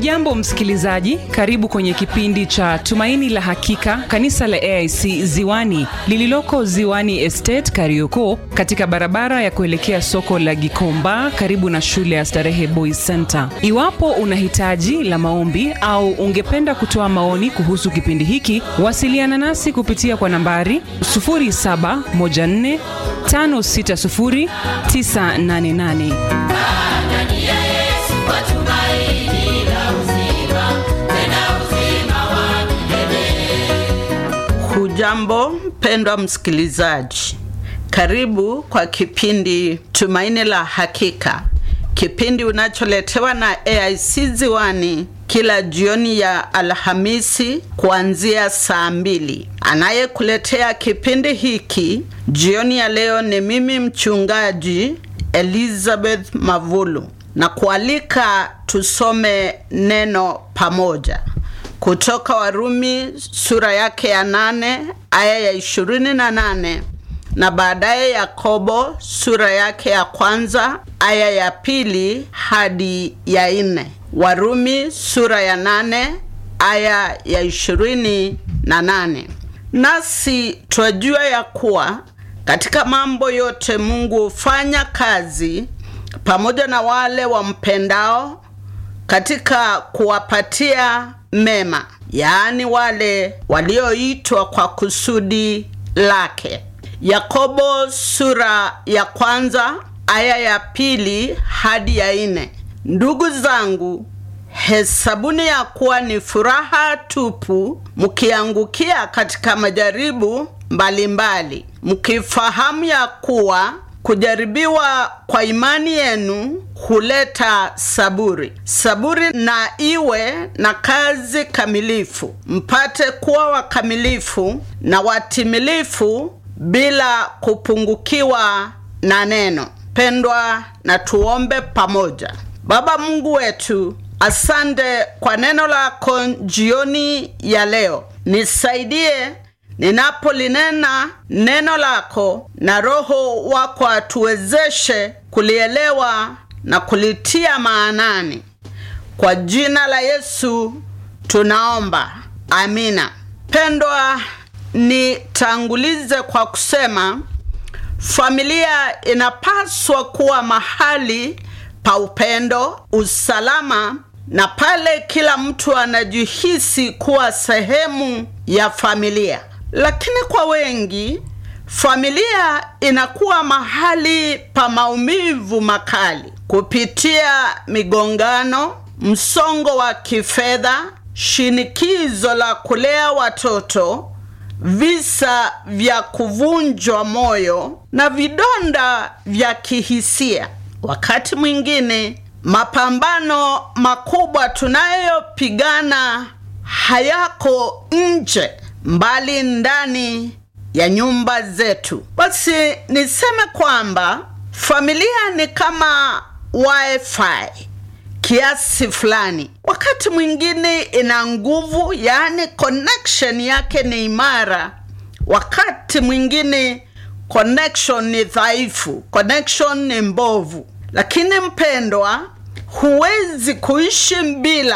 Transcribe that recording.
hujambo msikilizaji karibu kwenye kipindi cha tumaini la hakika kanisa la aic ziwani lililoko ziwani estate karioko katika barabara ya kuelekea soko la gikomba karibu na shule ya starehe boys center iwapo una hitaji la maombi au ungependa kutoa maoni kuhusu kipindi hiki wasiliana nasi kupitia kwa nambari 714 560 988 ndani ya Yesu kwa tumaini la uzima, tena uzima wa milele. Hujambo mpendwa msikilizaji, karibu kwa kipindi Tumaini la Hakika, kipindi unacholetewa na AIC Ziwani kila jioni ya Alhamisi kuanzia saa mbili. Anayekuletea kipindi hiki jioni ya leo ni mimi mchungaji Elizabeth Mavulu na kualika tusome neno pamoja kutoka Warumi sura yake ya nane aya ya ishirini na nane na baadaye Yakobo sura yake ya kwanza aya ya pili hadi ya nne. Warumi sura ya nane aya ya ishirini na nane. Nasi twajua ya kuwa katika mambo yote Mungu hufanya kazi pamoja na wale wampendao katika kuwapatia mema, yaani wale walioitwa kwa kusudi lake. Yakobo sura ya kwanza aya ya pili hadi ya nne. Ndugu zangu, hesabuni ya kuwa ni furaha tupu mkiangukia katika majaribu mbalimbali, mkifahamu ya kuwa kujaribiwa kwa imani yenu huleta saburi. Saburi na iwe na kazi kamilifu, mpate kuwa wakamilifu na watimilifu bila kupungukiwa na neno. Pendwa, na tuombe pamoja. Baba Mungu wetu, asante kwa neno lako jioni ya leo. Nisaidie ninapolinena neno lako, na Roho wako atuwezeshe kulielewa na kulitia maanani. Kwa jina la Yesu tunaomba, amina. Pendwa, nitangulize kwa kusema familia inapaswa kuwa mahali pa upendo, usalama na pale kila mtu anajihisi kuwa sehemu ya familia. Lakini kwa wengi, familia inakuwa mahali pa maumivu makali kupitia migongano, msongo wa kifedha, shinikizo la kulea watoto, visa vya kuvunjwa moyo na vidonda vya kihisia. Wakati mwingine mapambano makubwa tunayopigana hayako nje, mbali ndani ya nyumba zetu. Basi niseme kwamba familia ni kama wifi kiasi fulani. Wakati mwingine ina nguvu, yaani connection yake ni imara. Wakati mwingine connection ni dhaifu, connection ni mbovu. Lakini mpendwa, huwezi kuishi bila